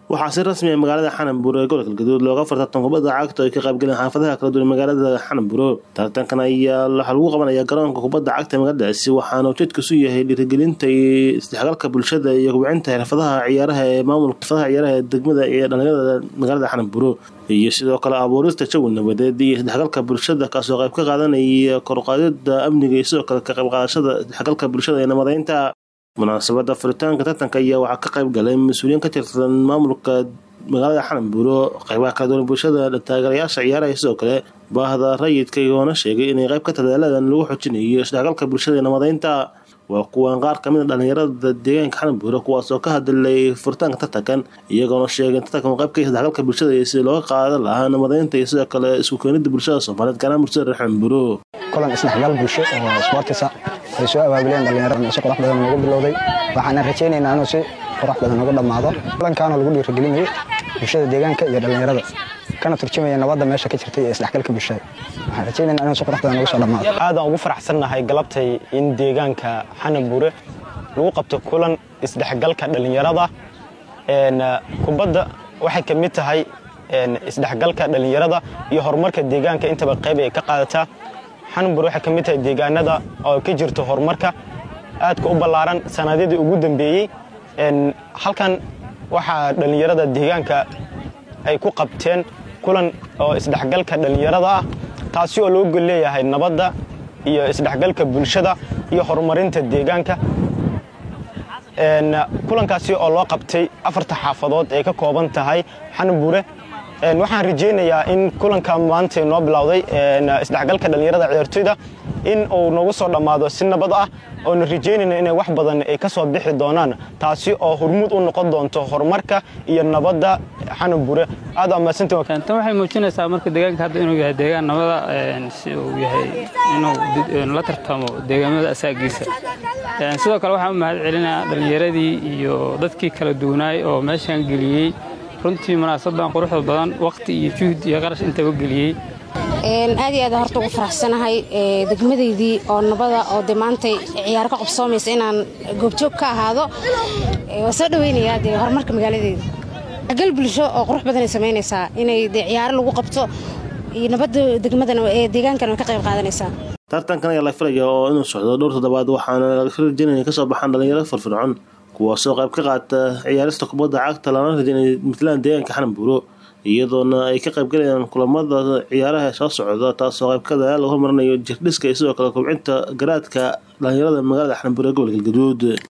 waxaa si rasmi ah magaalada xananburo ee gobolka galgaduud looga fartartan kubadda cagta ay ka qaybgaleen xaafadaha kala duwan magaalada xananburo tartankan ayaa waxaa lagu qabanaya garoonka kubadda cagta ee magaaladaasi waxaana ujeedkiisu yahay dhiirigelinta iyo isdhexgalka bulshada iyo kubcinta xirfadaha ciyaaraha ee maamulka xirfadaha ciyaaraha ee degmada iyo dhalinyarada magaalada xananburo iyo sidoo kale abuurista jawi nabadeed iyo isdhexgalka bulshada kaasoo qayb ka qaadanaya koruqaadida amniga iyo sidoo kale ka qayb qaadashada isdhexgalka bulshada ee nabadeynta munaasabada furitaanka tartanka ayaa waxaa ka qayb galay mas-uuliyiin ka tirsan maamulka magaalada xananbuuro qaybaha kala duwan bulshada taageerayaasha ciyaaraha sidoo kale baahda rayidka igoona sheegay inay qayb ka tadaaladan lagu xojinayo isdhexgalka bulshada ee nabadeynta waa kuwan qaar kamid a dhalinyarada deegaanka xananbuuro kuwaasoo ka hadlay furitaanka tartankan iyagoona sheegay tartankan uu qayb ka isdhexgalka bulshada iyo sida looga qaadan lahaa nabadeynta iyo sidoo kale isku keenida bulshada soomaaliyeed gaanaan bulshada reer xananbuuro kulan isdhexgal bulsho oo sportisa ay soo abaabuleen dhalinyarada si qurux badan noogu bilowday waxaana rajaynaynaa inuu si qurux badan ugu dhammaado kulankaanoo lagu dhiirigelinayo bulshada deegaanka iyo dhalinyarada kana turjumaya nabadda meesha ka jirta iyo isdhexgalka bulshada waxaan rajaynaynaa inuu si qurux badan ugu soo dhammaado aadaan ugu faraxsannahay galabtay in deegaanka xananbuure lagu qabto kulan isdhexgalka dhalinyarada kubadda waxay ka mid tahay isdhexgalka dhalinyarada iyo horumarka deegaanka intaba qayb ay ka qaadataa xananbur waxay ka mid tahay deegaanada oo ka jirto horumarka aadka u ballaaran sanaadyadii ugu dambeeyey halkan waxaa dhallinyarada deegaanka ay ku qabteen kulan oo isdhexgalka dhallinyarada ah taasi oo loo gol leeyahay nabadda iyo isdhexgalka bulshada iyo horumarinta deegaanka kulankaasi oo loo qabtay afarta xaafadood ee ka kooban tahay xananbure waxaan rajaynayaa in kulanka maanta noo bilowday isdhexgalka dhallinyarada ciyaartoyda in uu noogu soo dhammaado si nabad ah oona rajaynayna inay wax badan ay ka soo bixi doonaan taasi oo hormuud u noqon doonto horumarka iyo nabadda xananbure aad tan waxay muujinaysaa marka deegaanka hadda inuu yahay deegaan nabada si uu yahay inuu la tartamo deegaamada asaagiisa sidoo kale waxaan u mahad celinayaa dhallinyaradii iyo dadkii kala duwanaay oo meeshaan geliyey runtii munaasabadan quruxda badan waqti iyo juhd iyo qarash intaba geliyey aad iyo aad horta ugu faraxsanahay degmadaydii oo nabada oo de maantay ciyaaro ka qabsoomaysa inaan goobjoog ka ahaado waa soo dhaweynayaa dee horumarka magaaladeeda gal bulsho oo qurux badanay samaynaysaa inay de ciyaaro lagu qabto iyo nabadda degmadan ee deegaankan way ka qayb qaadanaysaa tartankan ayaa la filaya oo inuu socdo dhowr toddobaad waxaana laga rajaynaya kasoo baxaan dhalinyaro firfircoon kuwaasoo qayb ka qaata ciyaarista kubadda cagta lana rajaynaya puntland deegaanka xananbuuro iyadoona ay ka qaybgalayaan kulamada ciyaaraha soo socda taasoo qayb ka dadaal lagu horumarinayo jirdhiska iyo sidoo kale kubcinta garaadka dhalinyarada magaalada xananbuuro ee gobolka galgaduud